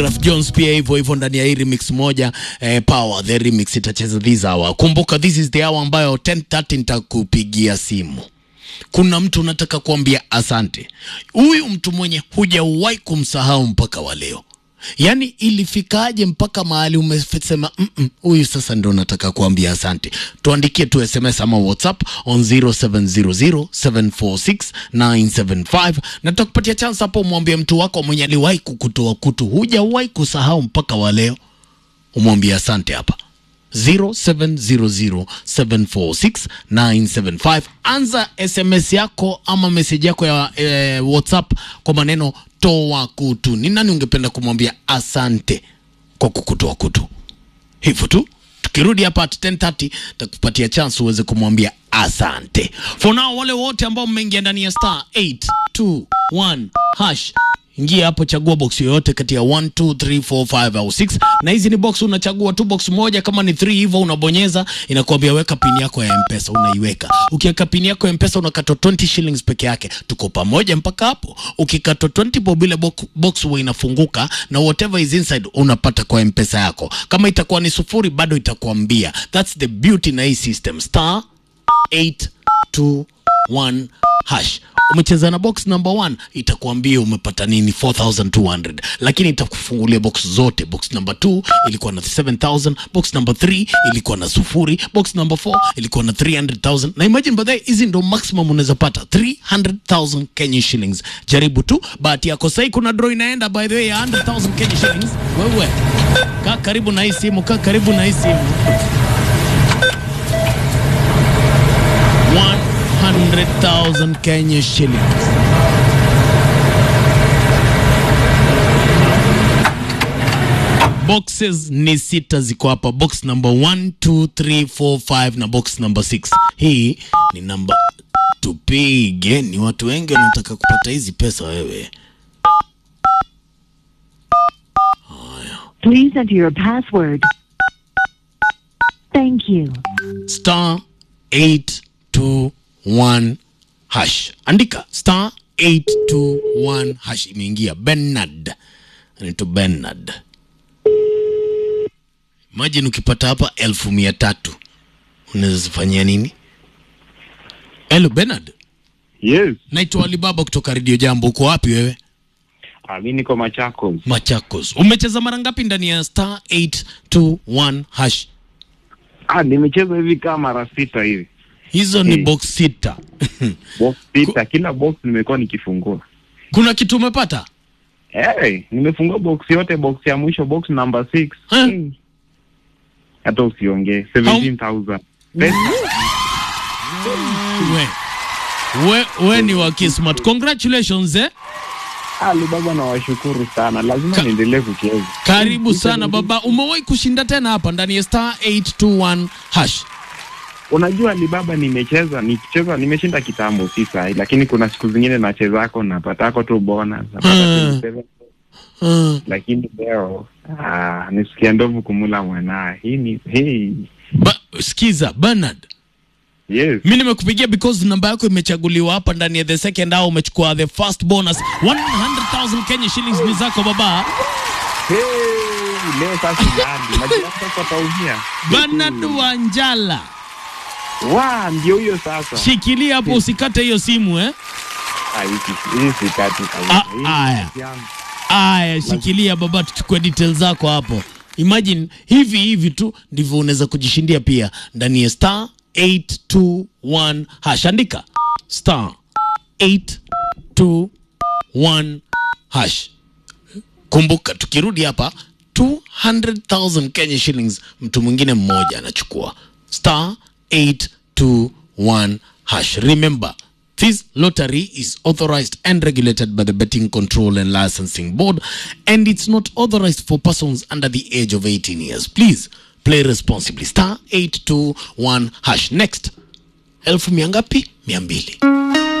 Raf Jones pia hivyo hivyo ndani ya hii remix moja eh, Power the remix itacheza this hour. Kumbuka this is the hour ambayo 10:30 nitakupigia simu. Kuna mtu unataka kuambia asante. Huyu mtu mwenye hujawahi kumsahau mpaka wa leo. Yaani ilifikaje mpaka mahali umesema "Mm-mm, huyu sasa ndo nataka kuambia asante. Tuandikie tu SMS ama WhatsApp on 0700746975 na tutakupatia chance hapo umwambie mtu wako mwenye aliwahi kukutoa kutu, hujawahi kusahau mpaka wa leo, umwambie asante hapa 0700746975 anza sms yako ama meseji yako ya eh, whatsapp kwa maneno toa kutu ni nani ungependa kumwambia asante kwa kukutoa kutu hivyo tu tukirudi hapa at 10:30 takupatia chance uweze kumwambia asante for now wale wote ambao mmeingia ndani ya star 821 hash ingia hapo chagua box yoyote kati ya 1 2 3 4 5 au 6 na hizi ni box unachagua tu box moja kama ni 3 hivyo unabonyeza inakuambia weka pin yako ya mpesa unaiweka ukiweka pin yako ya mpesa unakatwa 20 shillings peke yake tuko pamoja mpaka hapo ukikatwa 20 bob ile box, box huwa inafunguka na whatever is inside unapata kwa mpesa yako kama itakuwa ni sufuri bado itakuambia that's the beauty na hii system star 821 hash umecheza na box number 1 itakuambia umepata nini 4200 lakini itakufungulia box zote box number 2 ilikuwa na 7000 box number 3 ilikuwa na sufuri box number 4 ilikuwa na 300000 na imagine by the way hizi ndo maximum unaweza pata 300000 Kenya shillings jaribu tu bahati yako sasa kuna draw inaenda by the way ya 100000 Kenya shillings wewe kaa karibu na hii simu kaa karibu na hii simu 100,000 Kenya shillings. Boxes ni sita ziko hapa, box number 1 2 3 4 5 na box number 6. Hii ni namba tupige, ni watu wengi wanataka kupata hizi pesa wewe. Please enter your password. Thank you. star 821 hash andika star 821 hash imeingia bernard anaitwa bernard imagine ukipata hapa elfu mia tatu unaweza zifanyia nini helo bernard Yes. naitwa alibaba kutoka redio jambo uko wapi wewe Ah, mi niko Machakos. machakos umecheza mara ngapi ndani ya star 821 hash Ah, nimecheza hivi kama mara sita hivi. hizo ni Hmm. box sita Box sita, kila box nimekuwa nikifungua. kuna kitu umepata Hey, nimefungua box yote, box ya mwisho box number 6. Eh? Hmm. Hata usiongee. 17,000. Pesa. we, we, we ni wa kismat congratulations eh? Alibaba na washukuru sana. Lazima Ka- niendelee kucheza. karibu sana baba umewahi kushinda tena hapa ndani ya star 821 hash Unajua Alibaba nimecheza, nikicheza nimeshinda kitambo si sahi, lakini kuna siku zingine nachezako napatako tu bonus, napata Hmm. 27, uh, lakini leo ah, nisikia ndovu kumula mwanaye. Hii ni hii. ba, skiza bernard Yes. mi nimekupigia because namba yako imechaguliwa hapa ndani ya the second hour umechukua the first bonus 100000 kenya shillings ni zako baba Hey, leo sasa nani? Najua sasa taumia. bernard wanjala Wa, ndio hiyo sasa. shikilia hapo usikate hiyo simu eh? Ah, hii hii sikati kabisa. Ah, Hii ni aya. kazi yangu. Aya, shikilia baba, tuchukue details zako hapo. Imagine hivi hivi tu ndivyo unaweza kujishindia pia ndani ya star 821 hash. Andika star 821 hash. Kumbuka, tukirudi hapa 200,000 Kenya shillings, mtu mwingine mmoja anachukua star 821 hash. Remember, this lottery is authorized and regulated by the Betting Control and Licensing Board, and it's not authorized for persons under the age of 18 years. Please play responsibly. Star 821 hash. Next, elfu mia ngapi? Mia mbili.